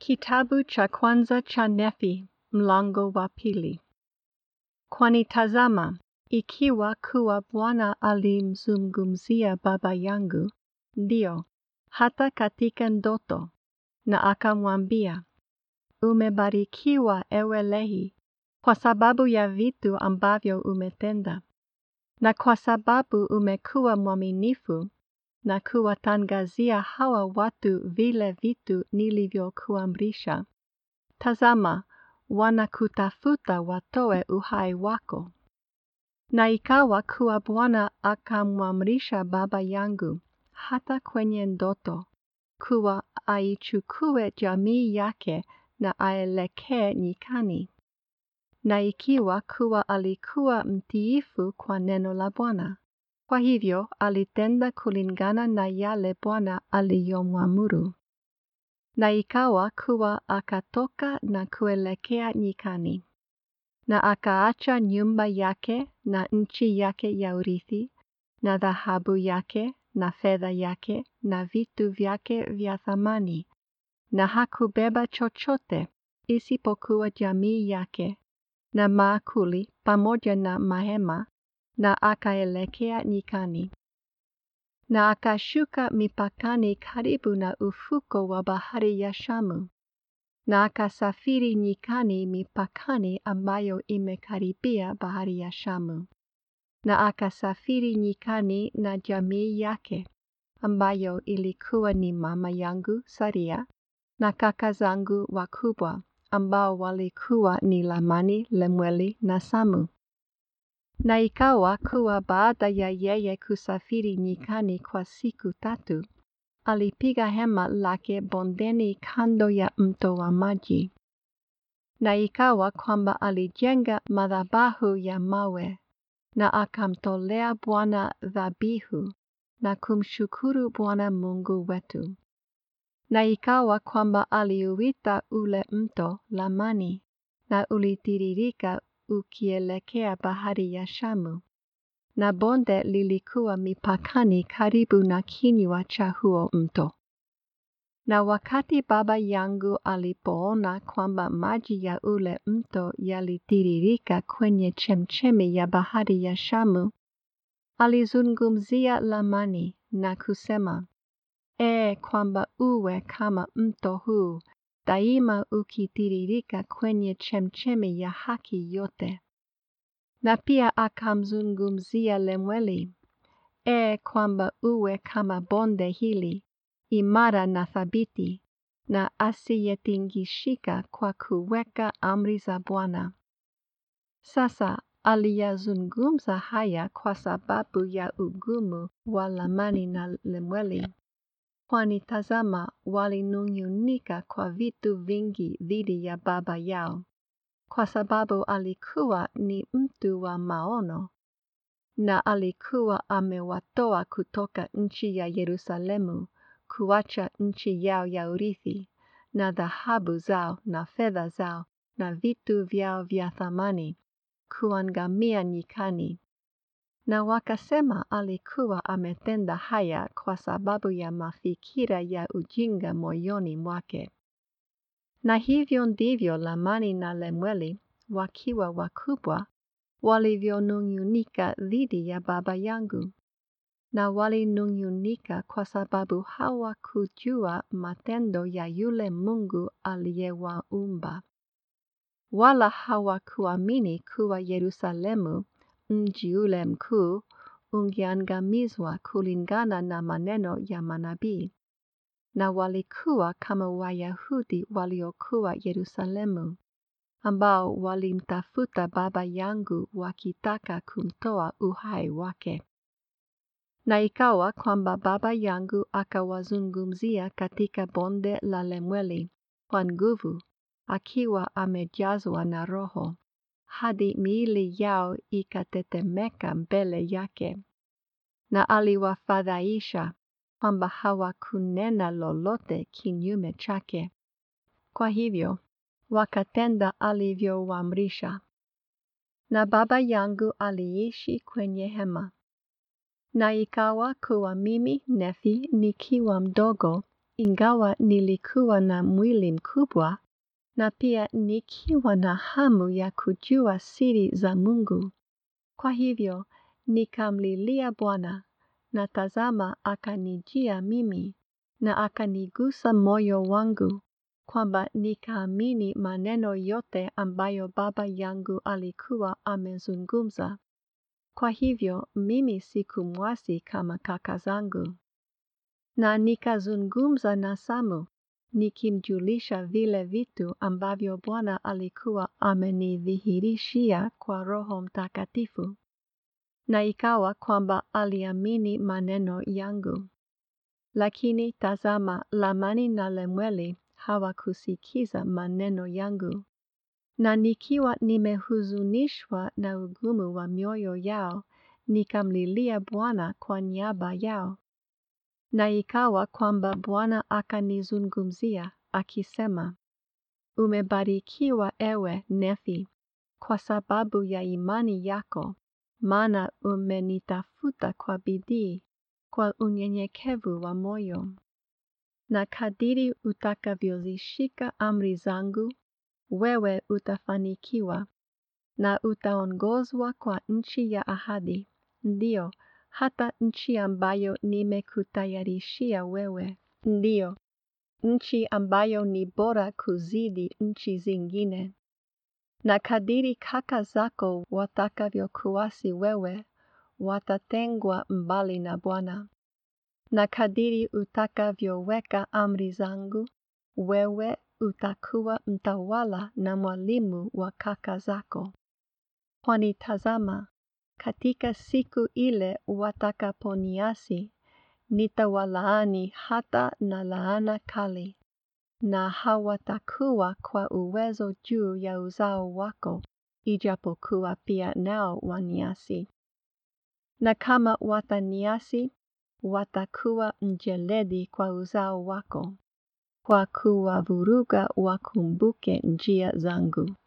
Kitabu cha kwanza cha Nefi mlango wa pili. Kwani tazama, ikiwa kuwa Bwana alimzungumzia baba yangu, ndio, hata katika ndoto, na akamwambia, umebarikiwa ewe Lehi, kwa sababu ya vitu ambavyo umetenda, na kwa sababu umekuwa mwaminifu na kuwatangazia hawa watu vile vitu nilivyokuamrisha. Tazama, wanakutafuta watoe uhai wako. Na ikawa kuwa Bwana akamwamrisha baba yangu hata kwenye ndoto kuwa aichukue jamii yake na aelekee nyikani. Na ikiwa kuwa alikuwa mtiifu kwa neno la Bwana, kwa hivyo alitenda kulingana na yale Bwana aliyomwamuru. Na ikawa kuwa akatoka na kuelekea nyikani, na akaacha nyumba yake na nchi yake ya urithi, na dhahabu yake na fedha yake na vitu vyake vya thamani, na hakubeba chochote isipokuwa jamii yake na maakuli pamoja na mahema, na akaelekea nyikani. Na akashuka mipakani karibu na ufuko wa bahari ya Shamu, na akasafiri nyikani mipakani ambayo imekaribia bahari ya Shamu, na akasafiri nyikani na jamii yake, ambayo ilikuwa ni mama yangu Saria na kaka zangu wakubwa, ambao walikuwa ni Lamani, Lemueli na Samu. Na ikawa kuwa baada ya yeye kusafiri nyikani kwa siku tatu, alipiga hema lake bondeni kando ya mto wa maji. Na ikawa kwamba alijenga madhabahu ya mawe, na akamtolea Bwana dhabihu, na kumshukuru Bwana Mungu wetu. Na ikawa kwamba aliuita ule mto Lamani, na ulitiririka ukielekea bahari ya Shamu, na bonde lilikuwa mipakani karibu na kinywa cha huo mto. Na wakati baba yangu alipoona kwamba maji ya ule mto yalitiririka kwenye chemchemi ya bahari ya Shamu, alizungumzia Lamani na kusema, E, kwamba uwe kama mto huu daima ukitiririka kwenye chemchemi ya haki yote. Na pia akamzungumzia Lemueli, E, kwamba uwe kama bonde hili, imara na thabiti, na asiyetingishika kwa kuweka amri za Bwana. Sasa aliyazungumza haya kwa sababu ya ugumu wa Lamani na Lemueli kwani tazama, walinung'unika kwa vitu vingi dhidi ya baba yao, kwa sababu alikuwa ni mtu wa maono, na alikuwa amewatoa kutoka nchi ya Yerusalemu kuacha nchi yao ya urithi, na dhahabu zao na fedha zao na vitu vyao vya thamani, kuangamia nyikani na wakasema alikuwa ametenda haya kwa sababu ya mafikira ya ujinga moyoni mwake. Na hivyo ndivyo Lamani na Lemueli wakiwa wakubwa walivyonung'unika dhidi ya baba yangu, na walinung'unika kwa sababu hawakujua matendo ya yule Mungu aliyewaumba, wala hawakuamini kuwa Yerusalemu mji ule mkuu ungeangamizwa kulingana na maneno ya manabii, na walikuwa kama Wayahudi waliokuwa Yerusalemu, ambao walimtafuta baba yangu wakitaka kumtoa uhai wake. Na ikawa kwamba baba yangu akawazungumzia katika bonde la Lemueli kwa nguvu, akiwa amejazwa na Roho hadi miili yao ikatetemeka mbele yake, na aliwafadhaisha kwamba hawakunena lolote kinyume chake. Kwa hivyo wakatenda alivyowaamrisha. Na baba yangu aliishi kwenye hema. Na ikawa kuwa mimi Nefi nikiwa mdogo, ingawa nilikuwa na mwili mkubwa na pia nikiwa na hamu ya kujua siri za Mungu. Kwa hivyo nikamlilia Bwana na tazama akanijia mimi na akanigusa moyo wangu kwamba nikaamini maneno yote ambayo baba yangu alikuwa amezungumza. Kwa hivyo mimi sikumwasi kama kaka zangu. Na nikazungumza na Samu nikimjulisha vile vitu ambavyo Bwana alikuwa amenidhihirishia kwa Roho Mtakatifu. Na ikawa kwamba aliamini maneno yangu. Lakini tazama Lamani na Lemueli hawakusikiza maneno yangu. Na nikiwa nimehuzunishwa na ugumu wa mioyo yao, nikamlilia Bwana kwa niaba yao. Na ikawa kwamba Bwana akanizungumzia akisema, Umebarikiwa ewe Nefi, kwa sababu ya imani yako, maana umenitafuta kwa bidii, kwa unyenyekevu wa moyo. Na kadiri utakavyozishika amri zangu, wewe utafanikiwa, na utaongozwa kwa nchi ya ahadi, ndiyo, hata nchi ambayo nimekutayarishia wewe, ndiyo, nchi ambayo ni bora kuzidi nchi zingine. Na kadiri kaka zako watakavyokuasi wewe, watatengwa mbali na Bwana. Na kadiri utakavyoweka amri zangu, wewe utakuwa mtawala na mwalimu wa kaka zako. Kwani tazama, katika siku ile watakaponiasi, nitawalaani hata na laana kali, na hawatakuwa kwa uwezo juu ya uzao wako, ijapokuwa pia nao waniasi. Na kama wataniasi, watakuwa mjeledi kwa uzao wako, kwa kuwavuruga wakumbuke njia zangu.